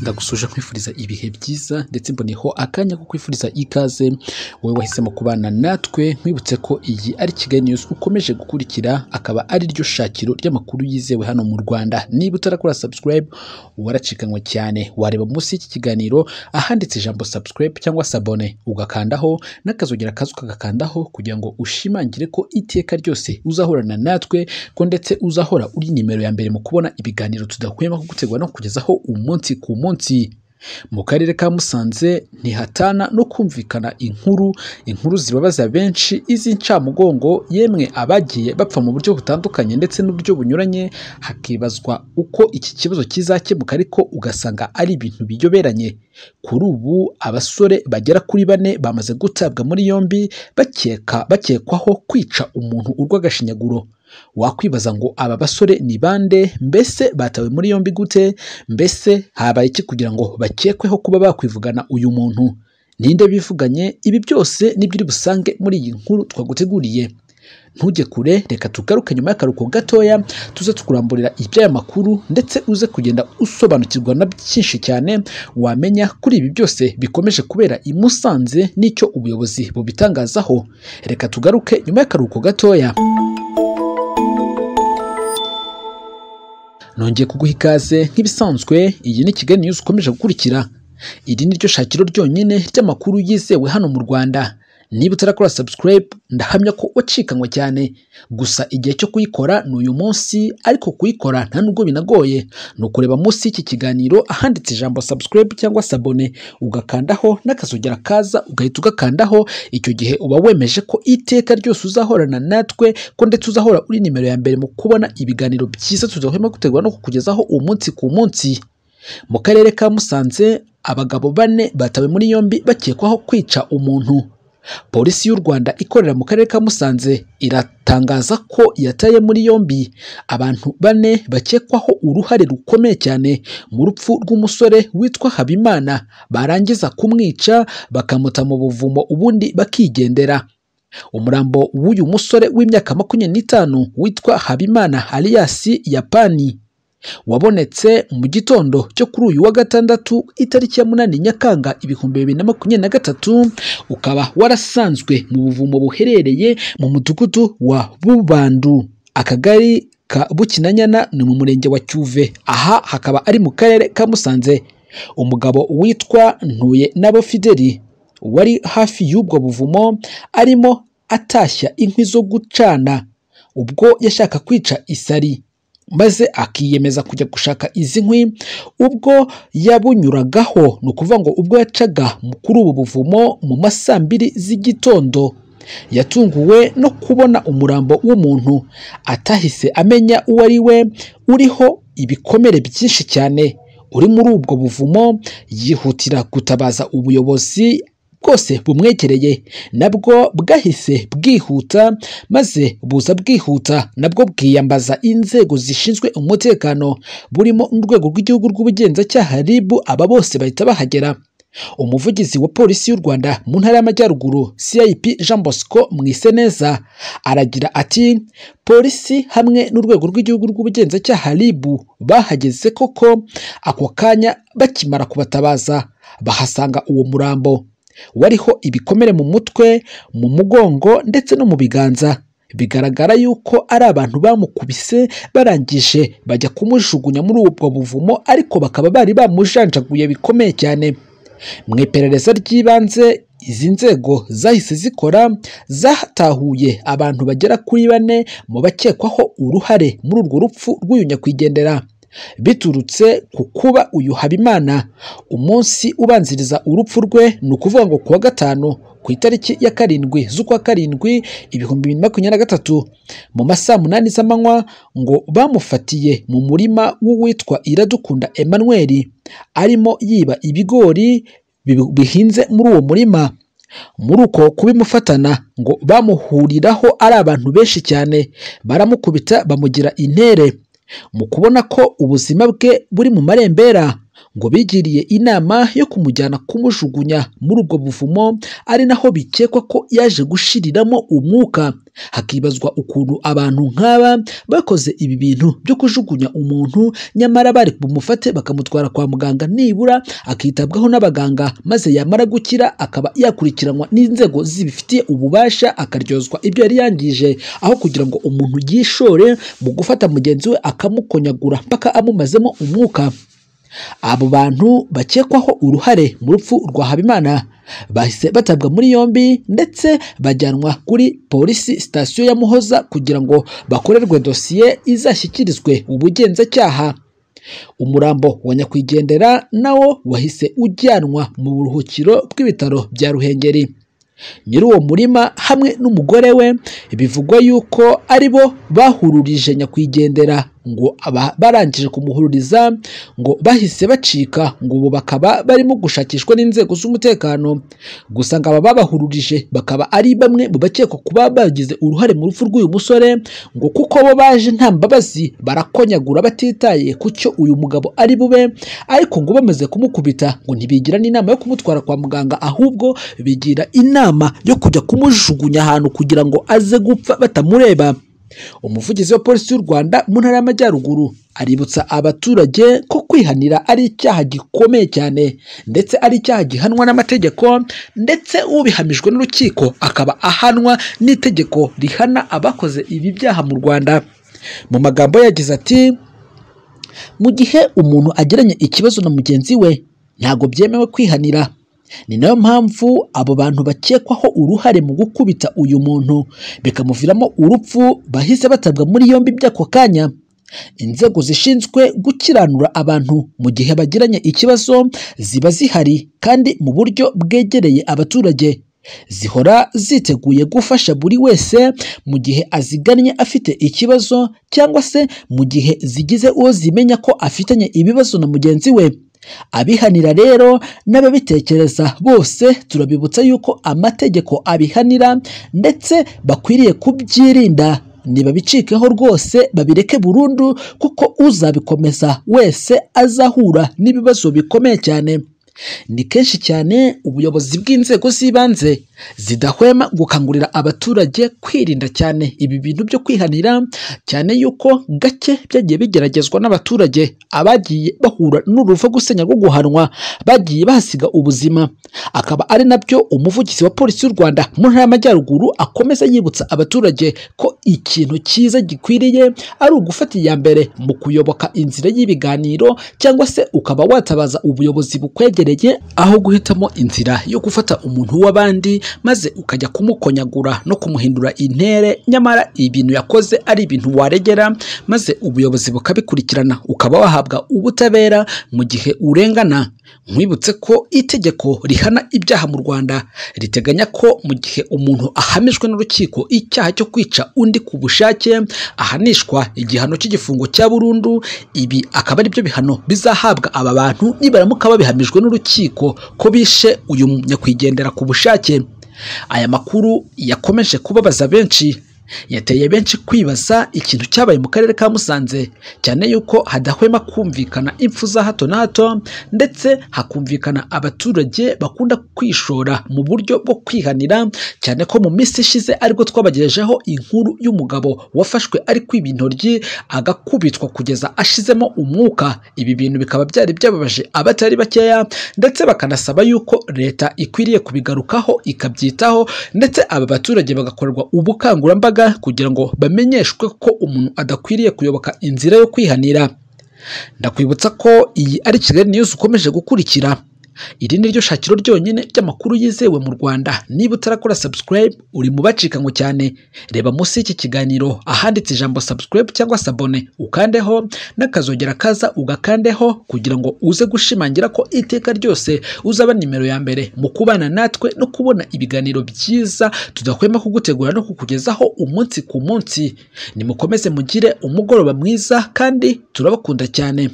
ndagusuje nkwifuriza ibihe byiza ndetse mboneyeho akanya ko kwifuriza ikaze wowe wahisemo kubana natwe nkwibutse ko iyi ari Kigali News ukomeje gukurikira akaba ari ryo shakiro ry'amakuru yizewe hano mu Rwanda niba utarakora subscribe waracikanywe cyane wareba munsi y'iki kiganiro ahanditse ijambo subscribe cyangwa sabone ugakandaho n'akazogera kazu ukagakandaho kugira ngo ushimangire ko iteka ryose uzahorana natwe ko ndetse uzahora uri nimero ya mbere mu kubona ibiganiro tudahwema kugutegura no kugezaho umunsi ku munsi mu karere ka musanze ntihatana no kumvikana inkuru inkuru zibabaza benshi iz'incamugongo yemwe abagiye bapfa mu buryo butandukanye ndetse n'uburyo bunyuranye hakibazwa uko iki kibazo kizakemuka ariko ugasanga ari ibintu biyoberanye kuri ubu abasore bagera kuri bane bamaze gutabwa muri yombi bakeka bakekwaho kwica umuntu urw'agashinyaguro wakwibaza ngo aba basore ni bande mbese batawe muri yombi gute mbese habaye iki kugira ngo bakekweho kuba bakwivugana uyu muntu ninde bivuganye ibi byose nibyo busange muri iyi nkuru twaguteguriye ntujye kure reka tugaruke nyuma y'akaruhuko gatoya tuze tukuramburira iby'aya makuru ndetse uze kugenda usobanukirwa na byinshi cyane wamenya kuri ibi byose bikomeje kubera i Musanze n'icyo ubuyobozi bubitangazaho reka tugaruke nyuma y'akaruhuko gatoya nongeye kuguha ikaze nk'ibisanzwe iyi ni kigali news ukomeje gukurikira iri ni ryo shakiro ryonyine ry'amakuru yizewe hano mu rwanda niba utarakora subscribe ndahamya ko wacikanywe cyane gusa igihe cyo kuyikora ni uyu munsi ariko kuyikora nta nubwo binagoye ni ukureba munsi y'iki kiganiro ahanditse ijambo subscribe cyangwa sabone ugakandaho n'akazogera kaza ugahita ugakandaho icyo gihe uba wemeje ko iteka ryose uzahorana natwe ko ndetse uzahora uri nimero ya mbere mu kubona ibiganiro byiza tudahwema gutegura no kukugezaho umunsi ku munsi mu karere ka musanze abagabo bane batawe muri yombi bakekwaho kwica umuntu polisi y'u rwanda ikorera mu karere ka musanze iratangaza ko yataye muri yombi abantu bane bakekwaho uruhare rukomeye cyane mu rupfu rw'umusore witwa habimana barangiza kumwica bakamuta mu buvumo ubundi bakigendera umurambo w'uyu musore w'imyaka makumyabiri n'itanu witwa habimana aliyasi yapani wabonetse mu gitondo cyo kuri uyu wa gatandatu itariki ya munani nyakanga ibihumbi bibiri na makumyabiri na gatatu ukaba warasanzwe mu buvumo buherereye mu mudugudu wa bubandu akagari ka bukinanyana ni mu murenge wa cyuve aha hakaba ari mu karere ka musanze umugabo witwa ntuye nabo fideli wari hafi y'ubwo buvumo arimo atashya inkwi zo gucana ubwo yashaka kwica isari maze akiyemeza kujya gushaka izi nkwi ubwo yabunyuragaho ni ukuvuga ngo ubwo yacaga kuri ubu buvumo mu masaa mbiri z'igitondo yatunguwe no kubona umurambo w'umuntu atahise amenya uwo ari we uriho ibikomere byinshi cyane uri muri ubwo buvumo yihutira gutabaza ubuyobozi bwose bumwegereye nabwo bwahise bwihuta maze buza bwihuta nabwo bwiyambaza inzego zishinzwe umutekano burimo n'urwego rw'igihugu rw'ubugenzacyaha ribu aba bose bahita bahagera umuvugizi wa polisi y'u rwanda mu ntara y'amajyaruguru cip jean bosco mwiseneza aragira ati polisi hamwe n'urwego rw'igihugu rw'ubugenzacyaha ribu bahageze koko ako kanya bakimara kubatabaza bahasanga uwo murambo wariho ibikomere mu mutwe mu mugongo ndetse no mu biganza bigaragara yuko ari abantu bamukubise barangije bajya kumujugunya muri ubwo buvumo ariko bakaba bari bamujanjaguye bikomeye cyane mu iperereza ry'ibanze izi nzego zahise zikora zatahuye abantu bagera kuri bane mu bakekwaho uruhare muri urwo rupfu rw'uyu nyakwigendera biturutse ku kuba uyu habimana umunsi ubanziriza urupfu rwe ni ukuvuga ngo kuwa gatanu ku itariki ya karindwi z'ukwa karindwi ibihumbi bibiri na makumyabiri na gatatu mu masaha munani z'amanywa ngo bamufatiye mu murima w'uwitwa iradukunda emmanuel arimo yiba ibigori bihinze muri uwo murima muri uko kubimufatana ngo bamuhuriraho ari abantu benshi cyane baramukubita bamugira intere mu kubona ko ubuzima bwe buri mu marembera ngo bigiriye inama yo kumujyana kumujugunya muri ubwo buvumo ari naho bikekwa ko yaje gushiriramo umwuka hakibazwa ukuntu abantu nk'aba bakoze ibi bintu byo kujugunya umuntu nyamara bari bumufate bakamutwara kwa muganga nibura akitabwaho n'abaganga maze yamara gukira akaba yakurikiranwa n'inzego zibifitiye ububasha akaryozwa ibyo yari yangije aho kugira ngo umuntu yishore mu gufata mugenzi we akamukonyagura mpaka amumazemo umwuka abo bantu bakekwaho uruhare mu rupfu rwa habimana bahise batabwa muri yombi ndetse bajyanwa kuri polisi sitasiyo ya muhoza kugira ngo bakorerwe dosiye izashyikirizwe ubugenzacyaha umurambo wa nyakwigendera nawo wahise ujyanwa mu buruhukiro bw'ibitaro bya ruhengeri nyiri uwo murima hamwe n'umugore we bivugwa yuko ari bo bahururije nyakwigendera ngo aba- barangije kumuhururiza ngo bahise bacika ngo ubu bakaba barimo gushakishwa n'inzego z'umutekano gusa ngo aba babahururije bakaba ari bamwe mu bakekwa kuba bagize uruhare mu rupfu rw'uyu musore ngo kuko bo baje nta mbabazi barakonyagura batitaye ku cyo uyu mugabo ari bube ariko ngo bamaze kumukubita ngo ntibigira n'inama yo kumutwara kwa muganga ahubwo bigira inama yo kujya kumujugunya ahantu kugira ngo aze gupfa batamureba umuvugizi wa polisi y'u rwanda mu ntara y'amajyaruguru aributsa abaturage ko kwihanira ari icyaha gikomeye cyane ndetse ari icyaha gihanwa n'amategeko ndetse ubihamijwe n'urukiko akaba ahanwa n'itegeko rihana abakoze ibi byaha mu rwanda mu magambo ye yagize ati mu gihe umuntu agiranye ikibazo na mugenzi we ntabwo byemewe kwihanira ni nayo mpamvu abo bantu bakekwaho uruhare mu gukubita uyu muntu bikamuviramo urupfu bahise batabwa muri yombi by'ako kanya inzego zishinzwe gukiranura abantu mu gihe bagiranye ikibazo ziba zihari kandi mu buryo bwegereye abaturage zihora ziteguye gufasha buri wese mu gihe azigannye afite ikibazo cyangwa se mu gihe zigize uwo zimenya ko afitanye ibibazo na mugenzi we abihanira rero n'ababitekereza bose turabibutsa yuko amategeko abihanira ndetse bakwiriye kubyirinda ntibabicikeho rwose babireke burundu kuko uzabikomeza wese azahura n'ibibazo bikomeye cyane ni kenshi cyane ubuyobozi bw'inzego z'ibanze zidahwema gukangurira abaturage kwirinda cyane ibi bintu byo kwihanira cyane yuko gake byagiye bigeragezwa n'abaturage abagiye bahura n'uruva gusenya rwo guhanwa bagiye bahasiga ubuzima akaba ari nabyo umuvugizi wa polisi y'u rwanda mu ntara y'amajyaruguru akomeza yibutsa abaturage ko ikintu cyiza gikwiriye ari ugufata iya mbere mu kuyoboka inzira y'ibiganiro cyangwa se ukaba watabaza ubuyobozi bukwegereye aho guhitamo inzira yo gufata umuntu w'abandi maze ukajya kumukonyagura no kumuhindura intere nyamara ibintu yakoze ari ibintu waregera maze ubuyobozi bukabikurikirana ukaba wahabwa ubutabera mu gihe urengana nkwibutse ko itegeko rihana ibyaha mu rwanda riteganya ko mu gihe umuntu ahamijwe n'urukiko icyaha cyo kwica undi ku bushake ahanishwa igihano cy'igifungo cya burundu ibi akaba aribyo bihano bizahabwa aba bantu nibaramuka babihamijwe n'urukiko ko bishe uyu nyakwigendera ku bushake aya makuru yakomeje kubabaza benshi yateye benshi kwibaza ikintu cyabaye mu karere ka Musanze cyane yuko hadahwema kumvikana impfu za hato na hato ndetse hakumvikana abaturage bakunda kwishora mu buryo bwo kwihanira cyane ko mu minsi ishize aribwo twabagejejeho inkuru y'umugabo wafashwe ari kwiba intoryi agakubitwa kugeza ashizemo umwuka ibi bintu bikaba byari byababaje abatari bakeya ndetse bakanasaba yuko leta ikwiriye kubigarukaho ikabyitaho ndetse aba baturage bagakorerwa ubukangurambaga kugira ngo bamenyeshwe ko umuntu adakwiriye kuyoboka inzira yo kwihanira ndakwibutsa ko iyi ari kigali news ukomeje gukurikira iri ni ryo shakiro ryonyine ry'amakuru yizewe mu rwanda niba utarakora subscribe uri mu bacikanwe cyane reba munsi y'iki kiganiro ahanditse ijambo subscribe cyangwa sabone ukandeho n'akazogera kaza ugakandeho kugira ngo uze gushimangira ko iteka ryose uzaba nimero ya mbere mu kubana natwe no kubona ibiganiro byiza tudahwema kugutegura no kukugezaho umunsi ku munsi nimukomeze mugire umugoroba mwiza kandi turabakunda cyane